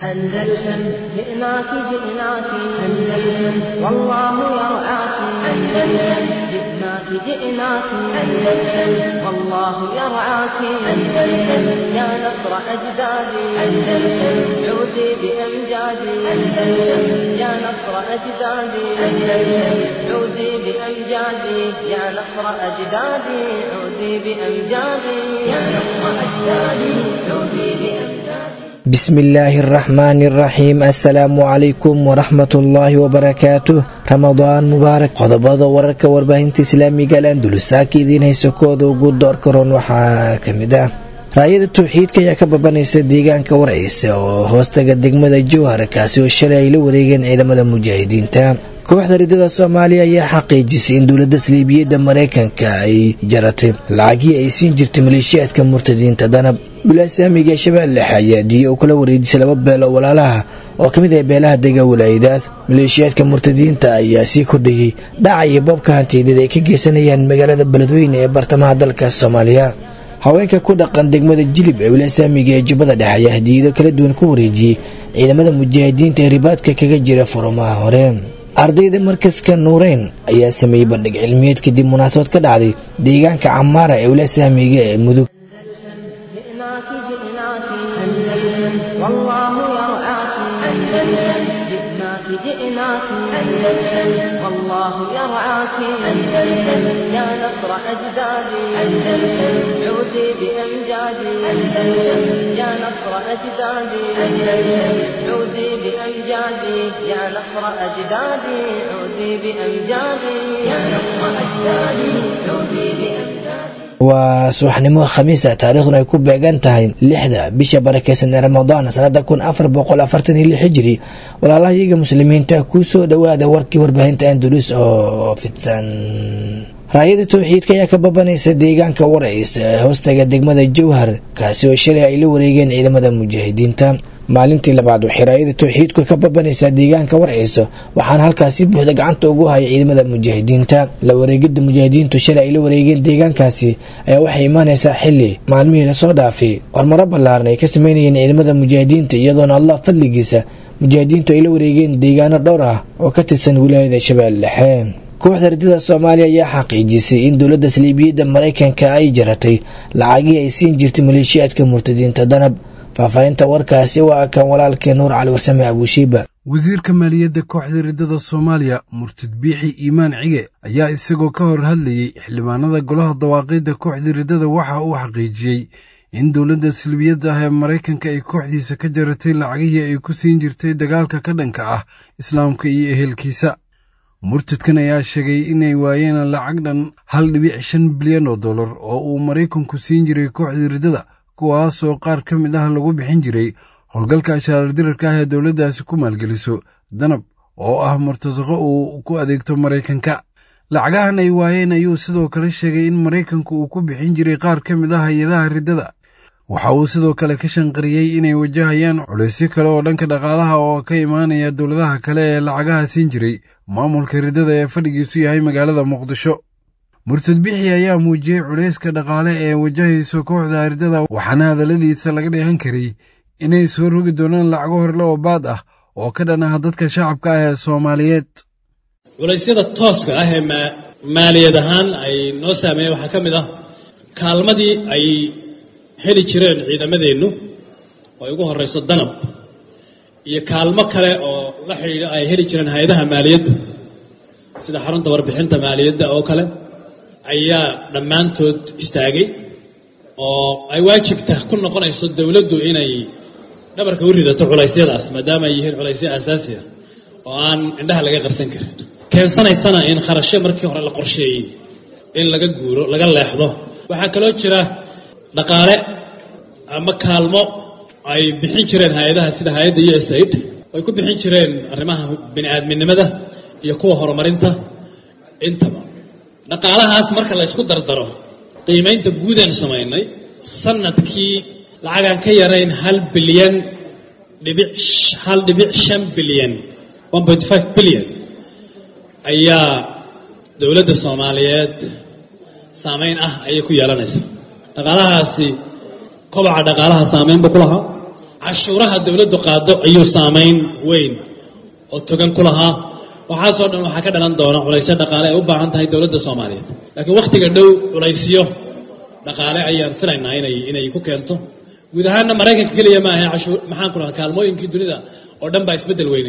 أندلسن جئناك جئناك أندلسن والله يرعاك أندلسن جئناك جئناك أندلسن والله يرعاك أندلسن يا نصر أجدادي أندلسن عودي بأمجادي أندلسن يا نصر أجدادي أندلسن عودي بأمجادي يا نصر أجدادي عودي بأمجادي يا نصر أجدادي عودي بأمجادي bismillaahi araxmaani araxiim assalaamu calaykum waraxmatullaahi wabarakaatuh ramadaan mubaarak qodobada wararka warbaahinta islaamiga al andalusaaka idiin hayso kooda ugu doorka roon waxaa ka mid ah raayada tawxiidka ayaa ka babanaysa deegaanka warciisa oo hoostaga degmada jowhar kaasi oo shalay ay la wareegeen ciidamada mujaahidiinta kooxda ridada soomaaliya ayaa xaqiijisay in dowladda saliibiyadda maraykanka ay jaratay lacagii ay siin jirtay maleeshiyaadka murtadiinta danab wilaasamiga ee shabeelle dhexe ayaa diiya uu kala wareejisay laba beel oo walaalaha oo ka mid ah beelaha dega walaayadaas maleeshiyaadka murtadiinta ayaa sii kordhayey dhaca iyo boobka hantiyadeed ay ka geysanayaan magaalada beledweyne ee bartamaha dalka soomaaliya haweenka ku dhaqan degmada jilib ee wilaasamiga ee jubbada dhexe ayaa hadiyado kala duwan ku wareejiyey ciidamada mujaahidiinta ee ribaadka kaga jira furumaha hore ardayda markaska nuureyn ayaa sameeyey bandhig cilmiyeed kadib munaasabad ka dhacday deegaanka camaara ee wilaasamiga ee mudug جئناك جئناك أندلسن والله يرعاك أندلسن جئناك جئناك أندلسن والله يرعاك أندلسن يا نصر أجدادي أندلسن عودي بأمجادي أندلسن يا نصر أجدادي أندلسن عودي بأمجادي يا نصر أجدادي عودي بأمجادي يا نصر أجدادي عودي بأمجادي waa subaxnimo khamiisa taariikhduna ay ku beegan tahay lixda bisha barakeysan ee ramadaan sanada kun afar boqol afartan iyo lix hijiri walaalaha iyaga muslimiinta kuu soo dhowaada warkii warbaahinta andalus oo fidsan raayada tawxiidka ayaa ka babanaysa deegaanka warciisa ee hoostaga degmada jowhar kaasi oo shalay ay la wareegeen ciidamada mujaahidiinta maalintii labaad waxay raayada tawxiidku ka babanaysaa deegaanka warciisa waxaana halkaasi buuxda gacanta ugu haya ciidamada mujaahidiinta la wareegida mujaahidiintu shalay ay la wareegeen deegaankaasi ayaa waxay imaanaysaa xili maalmihii lasoo dhaafay hormaro ballaaran ay ka sameynayeen ciidamada mujaahidiinta iyadoona allah fadligiisa mujaahidiintu ay la wareegeen deegaano dhowr ah oo ka tirsan wilaayada shabeelle dhexe kooxda ridada soomaaliya ayaa xaqiijisay in dowladda saliibiyadda maraykanka ay jaratay lacagii ay siin jirtay maleeshiyaadka murtadiinta danab faahfaahinta warkaasi waa kan walaalkee nuur cali warsame abushiiba wasiirka maaliyadda kooxda ridada soomaaliya murtad biixi iimaan cige ayaa isagoo ka hor hadlayey xildhibaanada golaha dawaaqidda kooxda ridada waxa uu xaqiijiyey in dowladda salbiyadda ah ee maraykanka ay kooxdiisa ka jaratay lacagihii ay ku siin jirtay dagaalka ka dhanka ah islaamka iyo ehelkiisa murtadkan ayaa sheegay inay waayeen lacag dhan hal dhibic shan bilyan oo dollar oo uu maraykanku siin jiray kooxda ridada kuwaasoo qaar ka mid ah lagu bixin jiray howlgalka ashaalardirarka ah ee dowladdaasi ku maalgeliso danab oo ah murtasaqo uu ku adeegto maraykanka lacagahan ay waayeen ayuu sidoo kale sheegay in maraykanku uu ku bixin jiray qaar ka mid ah hay-adaha riddada waxa uu sidoo kale ka shanqariyey inay wajahayaan culaysyo kale oo dhanka dhaqaalaha oo ka imaanaya dowladaha kale ee lacagaha siin jiray maamulka riddada ee fadhigiisu yahay magaalada muqdisho murtad bixi ayaa muujiyey culayska dhaqaale ee wajahayso kooxda riddada waxaana hadalladiisa laga dheehan karay inay soo rogi doonaan lacago horle oo baad ah oo ka dhan ah dadka shacabka ah ee soomaaliyeed culaysyada tooska ah ee maaliyad ahaan ay noo saameeyeen waxaa ka mid ah kaalmadii ay heli jireen ciidamadeennu oo ay ugu horrayso danab iyo kaalmo kale oo la xidhiidha ay heli jireen hay-adaha maaliyaddu sida xarunta warbixinta maaliyadda oo kale ayaa dhammaantood istaagay oo ay waajibta ku noqonayso dowladdu inay dhabarka u ridato culaysyadaas maadaama ay yihiin culaysyo aasaasi ah oo aan indhaha laga qarsan karin keensanaysana in kharashyo markii hore la qorsheeyey in laga guuro laga leexdo waxaa kaloo jira dhaqaale ama kaalmo ay bixin jireen hay-adaha sida hay-adda u s aid ay ku bixin jireen arrimaha bini-aadminimada iyo kuwa horumarinta intaba dhaqaalahaas marka la ysku dardaro qiimaynta guudaan samaynay sanadkii lacagaan ka yarayn hal bilyan dhibic hal dhibic shan bilyan one point five bilyan ayaa dowladda soomaaliyeed saameyn ah ayay ku yeelanaysaa dhaqaalahaasi kobaca dhaqaalaha saameynba ku lahaa cashuuraha dowladdu qaado ayuu saamayn weyn oo togan ku lahaa waxaasoo dhan waxaa ka dhalan doona culaysyo dhaqaale ay u baahan tahay dowladda soomaaliyeed laakiin wakhtiga dhow culaysyo dhaqaale ayaan filaynaa inay inay ku keento guud ahaanna maraykanka keliya ma ahe cashuur maxaan ku dhahaa kaalmooyinkii dunida oo dhan baa isbeddel weyne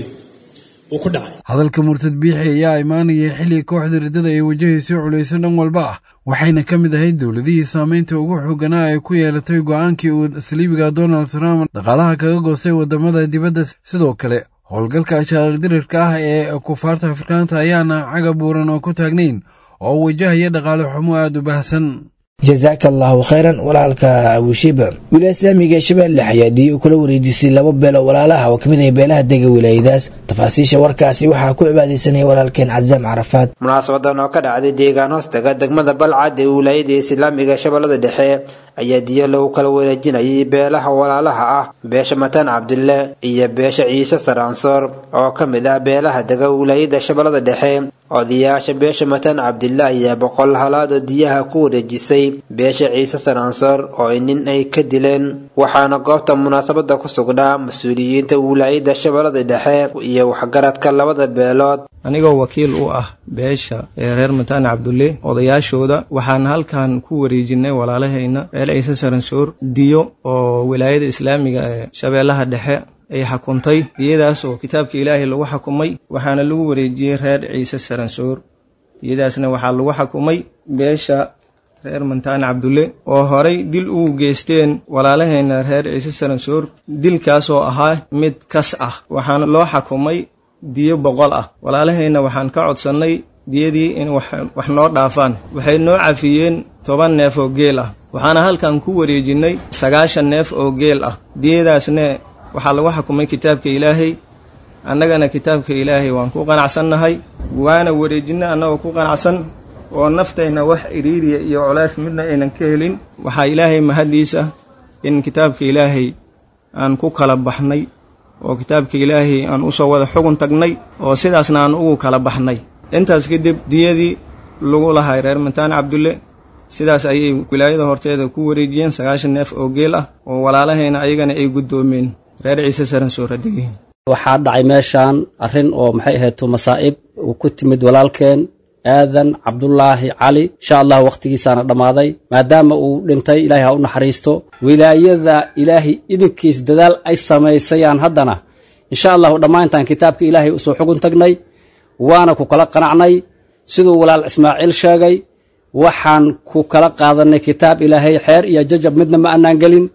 uu ku dhacay hadalka murtad biixi ayaa imaanaya xilli kooxda riddada ay wajahayso culayso dhan walba ah waxayna ka mid ahayd dowladihii saamaynta ugu xooganaa ay ku yeelatay go'aankii uu saliibiga donald trump dhaqaalaha kaga goostay waddamada dibadda sidoo kale howlgalka ashaaldirirka ah ee kufaarta afrikaanta ayaana caga buuran oo ku taagnayn oo wajahaya dhaqaale xumo aad u baahsan jasaaka allaahu khayran walaalka abushiba wilaaya islaamiga shabeelle xayaadiye uu kula wareejisay laba beelo walaalaha oo kamid ah beelaha dega wilaayadaas tafaasiisha warkaasi waxaa ku cibaadaysanaya walaalkeen casaam carafaad munaasabadan oo ka dhacday deegaan hoostaga degmada balcad ee wilaayada islaamiga shabeellada dhexe ayaa diyo lagu kala wareejinayay beelaha walaalaha ah beesha mataan cabdille iyo beesha ciise saraansoor oo ka mid ah beelaha dega wilaayada shabeellada dhexe odayaasha beesha mataan cabdille ayaa boqol halaad oo diyaha ku wareejisay beesha ciise saraansoor oo nin ay ka dileen waxaana goobta munaasabada ku sugnaa mas-uuliyiinta wilaayada shabeellada dhexe iyo waxgaradka labada beelood anigoo wakiil u ah beesha ee reer mataan cabdulle odayaashooda waxaan halkan ku wareejinay walaalahayna reer ciise saransoor diyo oo wilaayada islaamiga ee shabeellaha dhexe ay xukuntay diyadaas oo kitaabka ilaahay lagu xukumay waxaana lagu wareejiyey reer ciise saransoor diyadaasna waxaa lagu xukumay beesha reer mantaan cabdulle oo horay dil ugu geysteen walaalahayna reer ciise saransoor dilkaas oo ahaa mid kas ah waxaana loo xukumay diyo boqol ah walaalahayna waxaan ka codsannay diyadii in wax noo dhaafaan waxay noo cafiyeen toban neef oo geel ah waxaana halkan ku wareejinnay sagaashan neef oo geel ah diyadaasne waxaa lagu xukumay kitaabka ilaahay annagana kitaabka ilaahay waan ku qanacsannahay waana wareejinna annagoo ku qanacsan oo naftayna wax iriiriya iyo colays midna aynan ka helin waxaa ilaahay mahaddiisa in kitaabka ilaahay aan ku kala baxnay oo kitaabka ilaahay aan usoo wada xugun tagnay oo sidaasna aan ugu kala baxnay intaas kadib diyadii lagu lahay reer mantaan cabdulle sidaas ayay wilaayada horteeda ku wareejiyeen sagaashan neef oo geel ah oo walaalahayna ayagana ay guddoomeen reer ciise saransoor hadegiin waxaa dhacay meeshaan arrin oo maxay ahayto masaa'ib uu ku timid walaalkeen aadan cabdulaahi cali insha allah wakhtigiisaana dhammaaday maadaama uu dhintay ilaahay ha u naxariisto wilaayada ilaahay idinkiis dadaal ay samaysayaan haddana insha allahu dhammaantaan kitaabka ilaahay usoo xugun tagnay waana ku kala qanacnay siduu walaal ismaaciil sheegay waxaan ku kala qaadanay kitaab ilaahay xeer iyo jajab midna ma annaan gelin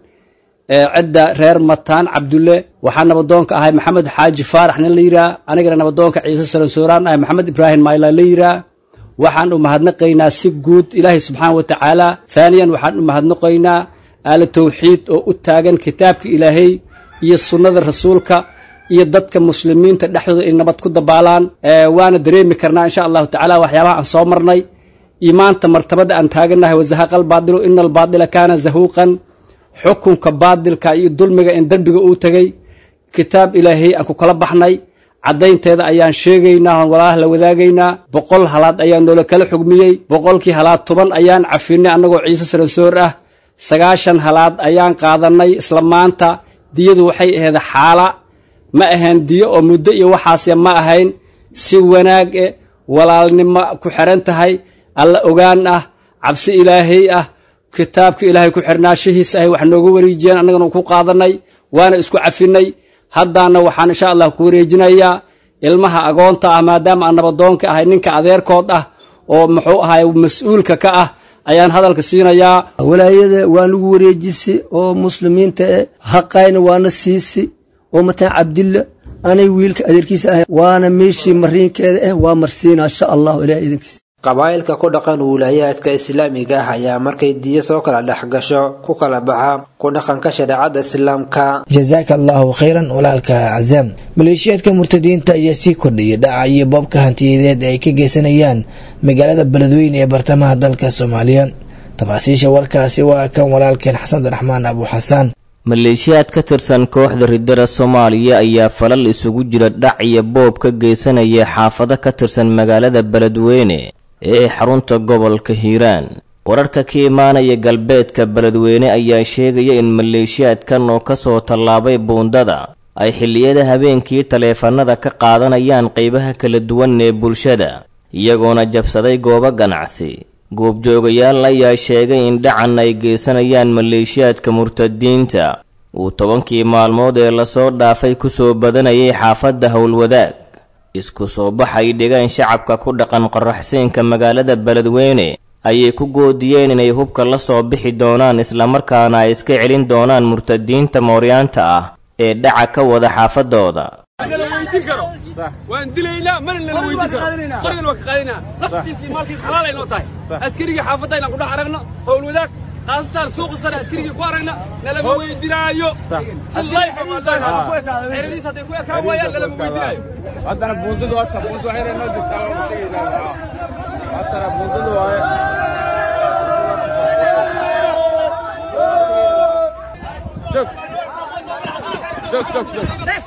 cidda reer mataan cabdulle waxaa nabadoonka ahay maxamed xaaji faarax nin la yiraa anigana nabadoonka ciise saransooraan ahay maxamed ibraahim mayla la yiraa waxaan u mahadnaqaynaa si guud ilaahay subxaana wa tacaala haaniyan waxaan u mahadnaqaynaa aala tawxiid oo u taagan kitaabka ilaahay iyo sunnada rasuulka iyo dadka muslimiinta dhexdooda ay nabad ku dabaalaan waana dareemi karnaa insha allahu tacala waxyaabaha aan soo marnay imaanta martabada aan taagannahay wazahaqa albaadilu ina albaadila kaana zahuuqan xukunka baadilka iyo dulmiga in derbiga uu tegey kitaab ilaahay aan ku kala baxnay caddaynteeda ayaan sheegaynaa oon walaalaha la wadaagaynaa boqol halaad ayaa noola kala xugmiyey boqolkii halaad toban ayaan cafinay annagoo ciise saransoor ah sagaashan halaad ayaan qaadannay isla maanta diyadu waxay ahayd xaala ma ahayn diyo oo muddo iyo waxaase ma ahayn si wanaag e walaalnimo ku xiran tahay alla ogaan ah cabsi ilaahay ah kitaabka ilaahay ku xirnaashihiisa ahay wax nooga wareejiyeen annagana ku qaadanay waana isku cafinay haddaana waxaan insha allah ku wareejinayaa ilmaha agoonta ah maadaama aan nabadoonka ahay ninka adeerkood ah oo muxuu ahay mas-uulka ka ah ayaan hadalka siinayaa walaayada waa nagu wareejisi oo muslimiinta e haqayna waana siisi oo mataan cabdilla anay wiilka adeerkiisa ahay waana meeshii mariinkeeda ah waa marsiina insha allahu ilaah idankiisa qabaa'ilka ku dhaqan wiilaayaadka islaamiga ah ayaa markay diyo soo kala dhex gasho ku kala baxa ku dhaqanka shareecada islaamka jasaaka allaahu khayran walaalka casaam maleeshiyaadka murtadiinta ayaa sii kordhiyay dhaca iyo boobka hantiyadeed ay ka geysanayaan magaalada beledweyne ee bartamaha dalka soomaaliya tafaasiisha warkaasi waa kan walaalkeen xasan abdiraxmaan abu xasaan maleeshiyaad ka tirsan kooxda riddada soomaaliya ayaa falal isugu jira dhac iyo boob ka geysanaya xaafado ka tirsan magaalada beledweyne ee xarunta gobolka hiiraan wararka ka imaanaya galbeedka beledweyne ayaa sheegaya in maleeshiyaadkan oo ka soo tallaabay buundada ay xilliyada habeenkii taleefannada ka qaadanayaan qaybaha kala duwan ee bulshada iyagoona jabsaday goobo ganacsi goobjoogayaal ayaa sheegay in dhacan ay geysanayaan maleeshiyaadka murtadiinta uu tobankii maalmood ee lasoo dhaafay ku soo badanayay xaafadda howlwadaag isku soo baxay dhigaan shacabka ku dhaqan qoraxsiinka magaalada beledweyne ayay ku goodiyeen inay hubka la soo bixi doonaan islamarkaana ay iska celin doonaan murtadiinta mooryaanta ah ee dhaca ka wada xaafadooda waan dilaynaa mana nala weydin karo qorigan waa ka qaadinaa naftiisa iyo maalkiisa xalaal ay noo tahay askarigii xaafadda inaan kudhex aragno howl wadaag khaasatan suuqa sare askarigii ku aragna nalama weydinaayo si layfa maadaxeradiis hadday ku ekaan waayaan nalama weydinaayo haddana buundadu wata buundu waxay noo jirtaa waa tegaynaa haddana buundadu waaye joog joog joog joog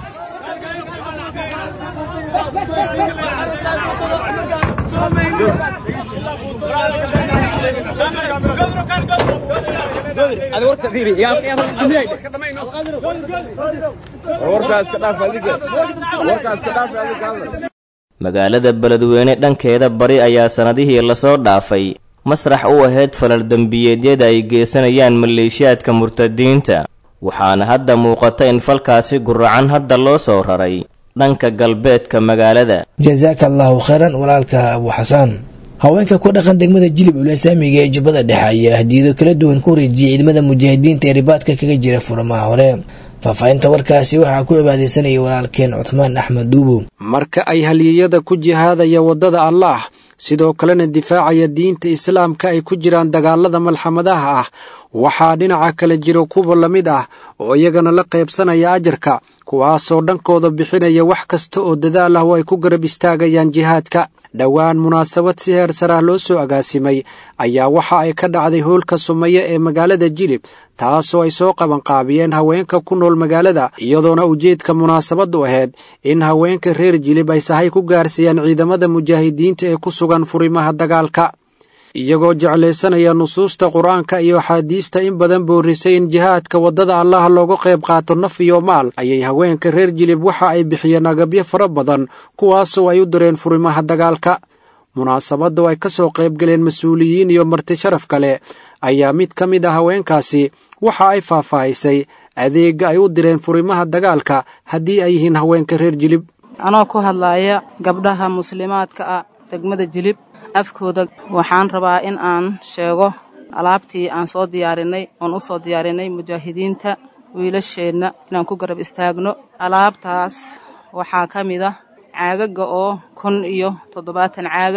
magaalada beledweyne dhankeeda bari ayaa sannadihii lasoo dhaafay masrax u ahayd falal dembiyeedyada ay geysanayaan maleeshiyaadka murtadiinta waxaana hadda muuqata in falkaasi guracan hadda loo soo raray dhanka galbeedka magaalada jasaaka allaahu khayran walaalka abu xasaan haweenka ku dhaqan degmada jilib ulasaamiga ee jubbada dhexe ayaa hadiyado kala duwan ku wareejiyay ciidamada mujaahidiinta ee ribaadka kaga jira furamaha hore faahfaahinta warkaasi waxaa ku cibaadeysanaya walaalkeen cuthmaan axmed duubo marka ay haliyeyada ku jihaadaya waddada allaah sidoo kalena difaacaya diinta islaamka ay ku jiraan dagaalada malxamadaha ah waxaa dhinaca kale jiro kuwa la mid ah oo iyagana la qaybsanaya ajarka kuwaasoo dhankooda bixinaya wax kasta oo dadaal ah oo ay ku garab istaagayaan jihaadka dhowaan munaasabad si heer sarah loo soo agaasimay ayaa waxa ay ka dhacday hoolka sumeeye ee magaalada jilib taasoo ay soo qabanqaabiyeen haweenka ku nool magaalada iyadoona ujeedka munaasabaddu ahayd in haweenka reer jilib ay sahay ku gaarsiiyaan ciidamada mujaahidiinta ee ku sugan furimaha dagaalka iyagoo jeclaysanaya nusuusta qur-aanka iyo axaadiista in badan boorisay in jihaadka waddada allaha looga qayb qaato naf iyo maal ayay haweenka reer jilib waxa ay bixiyeen agabyo fara badan kuwaasoo ay u direen furimaha dagaalka munaasabadda ay ka soo qaybgaleen mas-uuliyiin iyo marti sharaf kale ayaa mid ka mid a haweenkaasi waxa ay faahfaahisay adeegga ay u direen furimaha dagaalka haddii ay yihiin haweenka reer jilib anoo ku hadlaaya gabdhaha muslimaadka ah degmada jilib afkooda waxaan rabaa in aan sheego alaabtii aan soo diyaarinay oon u soo diyaarinay mujaahidiinta wiilasheenna inaan ku garab istaagno alaabtaas waxaa ka mid ah caagaga oo kun iyo toddobaatan caaga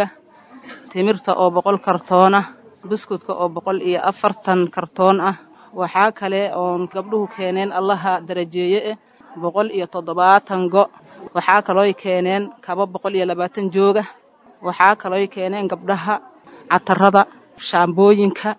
timirta oo boqol kartoon ah buskudka oo boqol iyo afartan kartoon ah waxaa kale oon gabdhuhu keeneen allaha darajeeye eh boqol iyo toddobaatan go waxaa kalooy keeneen kaba boqol iyo labaatan jooga waxaa kalooy keeneen gabdhaha catarada shaambooyinka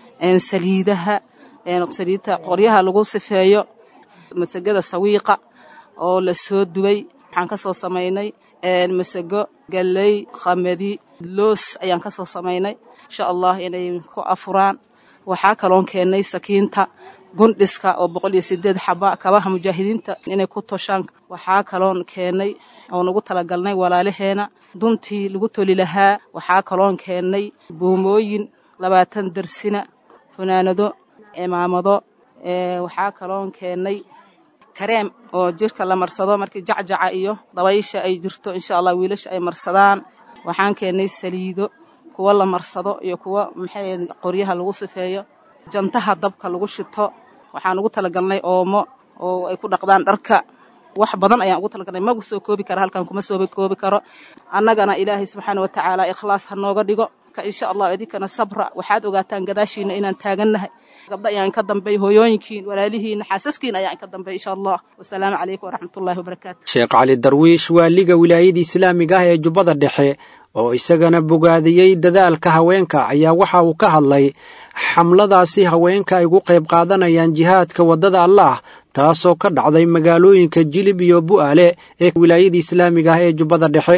saliidaha saliidta qoryaha lagu sifeeyo masagada sawiiqa oo la soo dubay waxaan ka soo samaynay masago galley khamadi loos ayaan ka soo samaynay insha allah inay ku afuraan waxaa kaloon keennay sakiinta gundhiska oo boqol iyo sideed xaba kabaha mujaahidiinta inay ku toshaan waxaa kaloon keennay oon ugu talagalnay walaalaheena duntii lagu toli lahaa waxaa kaloon keennay buumooyin labaatan darsina funaanado cimaamado waxaa kaloon keennay kareem oo jirka la marsado markii jacjaca iyo dabaysha ay jirto insha allah wiilasha ay marsadaan waxaan keennay saliido kuwa la marsado iyo kuwa maxay qoryaha lagu sifeeyo jantaha dabka lagu shito waxaan ugu talagalnay oomo oo ay ku dhaqdaan dharka wax badan ayaan ugu talagalnay magu soo koobi kara halkan kuma soo koobi karo annagana ilaahay subxaana wa tacaala ikhlaas ha nooga dhigo insha allah idinkana sabra waxaad ogaataan gadaashiina inaan taagannahay gabdha ayaan ka dambay hooyooyinkiin walaalihiina xaasaskiin ayaan ka dambay insha allah wasalaamu calaykum waraxmatullahi wabarakaatu sheekh cali darwiish waaliga wilaayada islaamiga ah ee jubbada dhexe oo isagana bogaadiyey dadaalka haweenka ayaa waxa uu ka hadlay xamladaasi haweenka ay ugu qayb qaadanayaan jihaadka waddada allaah taasoo ka dhacday magaalooyinka jilib iyo bu'aale ee wilaayada islaamiga ah ee jubbada dhexe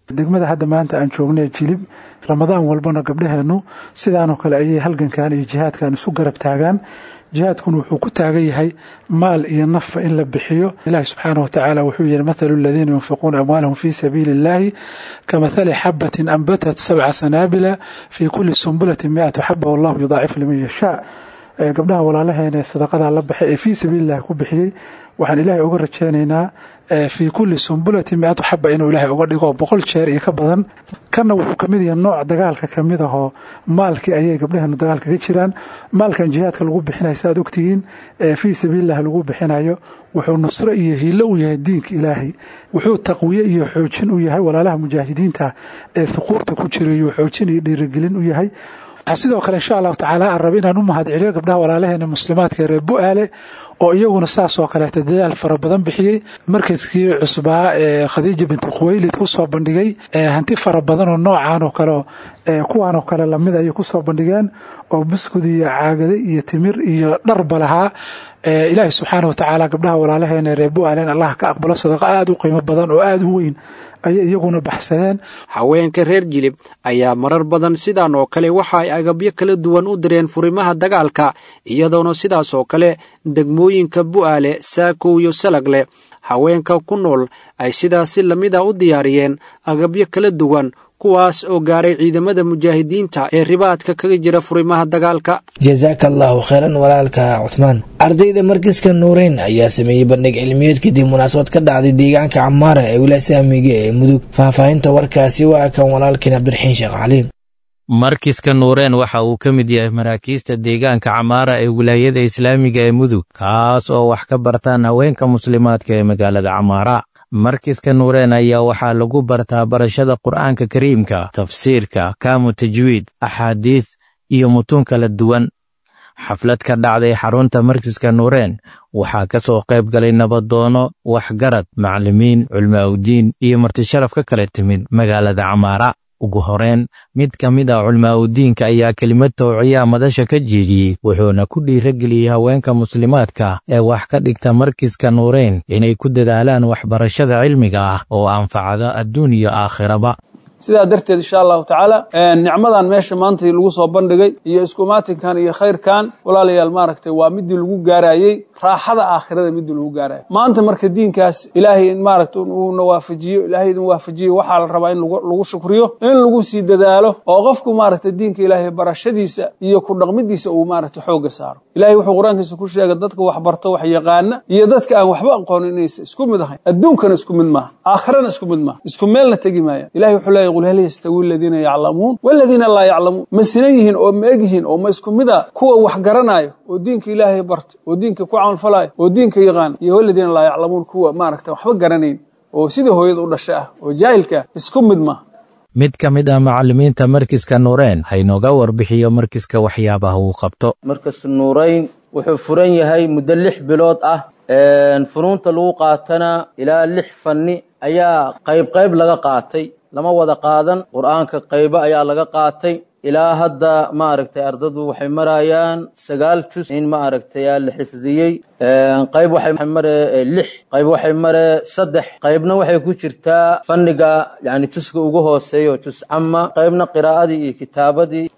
degmada hadda maanta aan joognay jilib ramadaan walbana gabdhaheennu sidaanoo kale ayay halgankan iyo jihaadkan isu garab taagaan jihaadkuna wuxuu ku taagan yahay maal iyo nafba in la bixiyo ilaahi subxaana wa tacaala wuxuu yihi mathalu aladiina yunfiquuna amwaalahum fii sabiili illahi kamathali xabatin anbatat sabca sanaabila fii kulli sumbulatin miatu xaba wallahu yudaacifu liman yashaa gabdhaha walaalaheena ee sadaqadaa la baxay ee fii sabiilillahi ku bixiyey waxaan ilaahay uga rajaynaynaa fii kulli sumbulatin miatu xaba inuu ilaahay uga dhigo boqol jeer iyo ka badan kanna wuxuu kamid yahay nooc dagaalka kamid ahoo maalkii ayay gabdhaheenu dagaalka ka jiraan maalkan jihaadka lagu bixinayo saaad ogtihiin fii sabiilillahi lagu bixinayo wuxuu nusro iyo hiilo u yahay diinka ilaahay wuxuu taqwiye iyo xoojin u yahay walaalaha mujaahidiinta ee huquurta ku jirayo xoojin iyo dhiirigelin u yahay waxaa sidoo kale insha allahu tacaala aan raba inaan u mahadceliyo gabdhaha walaalaheena muslimaadka ee reer bu-aale oo iyaguna saas oo kaleeta dadaal fara badan bixiyey markaskii cusbaa ee khadiija binti khuweylid kusoo bandhigay hanti fara badan oo noocan oo kale kuwaan oo kale lamid ayay kusoo bandhigeen oo buskud iyo caagade iyo timir iyo dharba lahaa ilaahi subxaana watacaala gabdhaha walaalaheena reer bu-aalen allah ka aqbalo sadaqa aada u qiimo badan oo aada u weyn ayay iyaguna baxsadeen haweenka reer jilib ayaa marar badan sidan oo kale waxa ay agabyo kala duwan u direen furimaha dagaalka iyadoona sidaas oo kale degmooyinka bu'aale saakow iyo salagle haweenka ku nool ay sidaasi lamida u diyaariyeen agabyo kala duwan kuwaas oo gaaray ciidamada mujaahidiinta ee ribaadka kaga jira furimaha dagaalka jasaaka allaahu kheyran walaalka cuthmaan ardayda markiska nuureyn ayaa sameeyey bandhig cilmiyeed kadib munaasabad ka dhacday deegaanka camaara ee wilasaamiga ee mudug faahfaahinta warkaasi waa kan walaalkiin cabdiraxiin sheekh caliin markiska nuureen waxa uu ka mid yahay maraakiista deegaanka camaara ee wilaayada islaamiga ee mudug kaas oo wax ka bartaan haweenka muslimaadka ee magaalada camaara markiska nuureen ayaa waxaa lagu bartaa barashada qur'aanka kariimka tafsiirka kaamu tajwiid axaadiis iyo mutuun kala duwan xaflad ka dhacday xarunta markiska nuureen waxaa ka soo qayb galay nabadoono waxgarad macallimiin culmaa'udiin iyo martisharaf ka kala timid magaalada camaara ugu horeen mid ka mid ah culmaa'udiinka ayaa kelimad towciyaa madasha ka jeediyey wuxuuna ku dhiirageliyey haweenka muslimaadka ee wax ka dhigta markiska nuureyn inay ku dadaalaan waxbarashada cilmiga ah oo anfacda adduun iyo aakhiraba sidaa darteed insha allahu tacaala nicmadan meesha maanta lagu soo bandhigay iyo iskumaatinkan iyo khayrkan walaalayaal maaragtay waa midii lagu gaarayey raaxada aakhirada midii lagu gaarayo maanta marka diinkaas ilaahay maaragta uuna waafajiyo ilaahay idin waafajiyo waxaa la rabaa in lagu shukriyo in lagu sii dadaalo oo qofku maaragta diinka ilaahay barashadiisa iyo ku dhaqmidiisa uu maaragta xoogga saaro ilahay wuxuu qur-aankiisa ku sheegay dadka wax barto wax yaqaana iyo dadka aan waxba aqoonin inaysa isku mid ahayn adduunkana isku mid maaha aakhirana isku mid maaha isku meelna tegi maaya ilahay wuxuu leeyahy qul hal yastawi aladiina yaclamuun waladiina laa yaclamuun ma sinan yihiin oo ma eg yihiin oo ma isku mid a kuwa wax garanaayo oo diinka ilaahay barto oo diinka ku camalfalayo oo diinka yaqaan iyo waladiina laa yaclamuun kuwa maaragta waxba garanayn oo sidii hooyada u dhasha ah oo jaahilka ah isku mid maaha mid ka mid ah macallimiinta markiska nuureen haynooga warbixiyo markiska waxyaabaha uu qabto markas nuurayn wuxuu furan yahay muddo lix bilood ah funuunta lagu qaatana ilaa lix fanni ayaa qayb qayb laga qaatay lama wada qaadan qur'aanka qaybo ayaa laga qaatay ilaa hadda ma aragtay ardadu waxay marayaan sagaal jus in ma aragtay aa la xifdiyey qayb waxay mare lix qayb waxay mare saddex qaybna waxay ku jirtaa fanniga yani juska ugu hooseeyo jus cama qaybna qiraa'adii iyo kitaabadii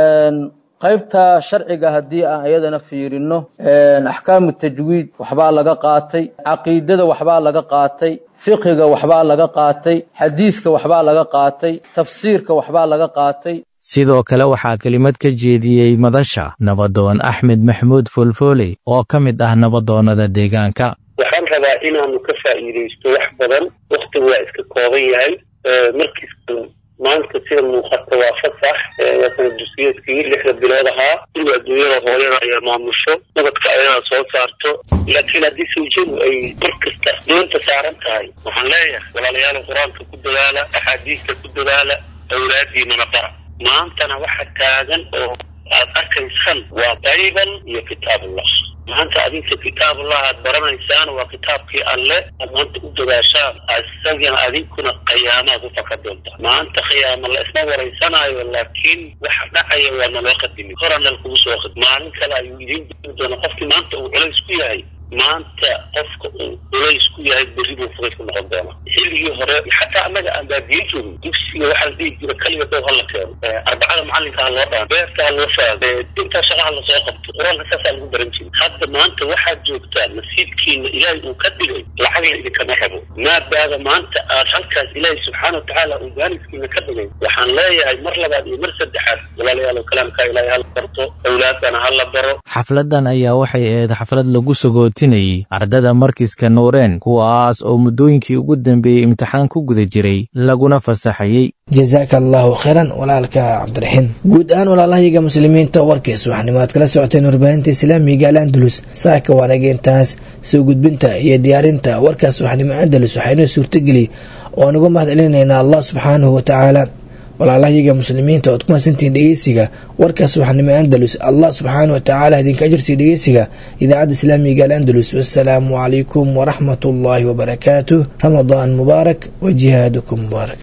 qaybta sharciga haddii aan iyadana fiirino axkaamu tajwiid waxbaa laga qaatay caqiidada waxbaa laga qaatay fiqiga waxbaa laga qaatay xadiiska waxbaa laga qaatay tafsiirka waxbaa laga qaatay sidoo kale waxaa kelimad ka jeediyey madasha nabadoon axmed maxmuud foolfooley oo ka mid ah nabadoonnada deegaanka waxaan rabaa inaanu ka faa'iidaysto wax badan wakhtigu waa iska kooban yahay markiisa maanta sida muuqata waa fasax waa sana dusiyadkii lixda bilood ahaa in adduunyada hooyada ayaa maamusho nabadka ayadaa soo saarto laakiin haddii sawjadu ay mar kasta doonta saaran tahay waxaan leeyahay walaalayaal qur-aanka ku dadaala axaadiista ku dadaala awlaadiinana bara maantana waxa taagan oo aad arkaysaan waa bayban iyo kitaabullah maanta adinka kitaabullah aad baranaysaan waa kitaabkii alle aad maanta u dadaashaan isagana adinkuna qiyaamaad u faka doontaa maanta khiyaama la isma waraysanaayo laakiin waxa dhacaya waa naloo qadimi horana lakugu soo qad maalin kale ayuu idiin diri doona qofkii maanta uu culays ku yahay maanta qofka uu culays ku yahay berri buu fugayd ku noqon doona xilligii waagii hore xataa annaga aan baadiye joogin dugsiga waxaa la dhihi jira kaliga dow hala keeno arbacada macalinka ha loo dhaan beerta ha loo faado intaa shaqaha lasoo qabto qur-aanka saasaa lagu baran jiray hadda maanta waxaad joogtaa nasiibkiina ilaahay uu ka dhigay lacagna idinkama rabo maadaada maanta aad halkaas ilaahay subxaana watacaala uu gaaniskiina ka dhigay waxaan leeyahay mar labaad iyo mar saddexaad walaalayaal kalaamka ilaahay hala barto awlaadana hala baro xafladan ayaa waxay ahayd xaflad lagu sagootinayay ardada markiska nuureen kuwaas oo muddooyinkii ugu dambeeyey imtixaan ku guda jiray laguna fasaxayey jazaaka allaahu khayran walaalka cabdiraxiin guud ahaan walaalahayaga muslimiinta warkiis waxaanimo aad kala socoteen warbaahinta islaamiga al andalus saaka waanageentaas soo gudbinta iyo diyaarinta warkaas waxnimo andalus waxaynoo suurtageli oo nuga mahad celinaynaa allah subxaanahu watacaala walaalahayaga muslimiinta ood ku mahadsantihiin dhegeysiga warkaas waxnimo andalus allah subxaana watacaala idinka ajirsii dhegeysiga idaacadda islaamiga al andalus wassalaamu calaykum waraxmat ullaahi wabarakaatuh ramadaan mubaarak wa jihaadukum mubaarak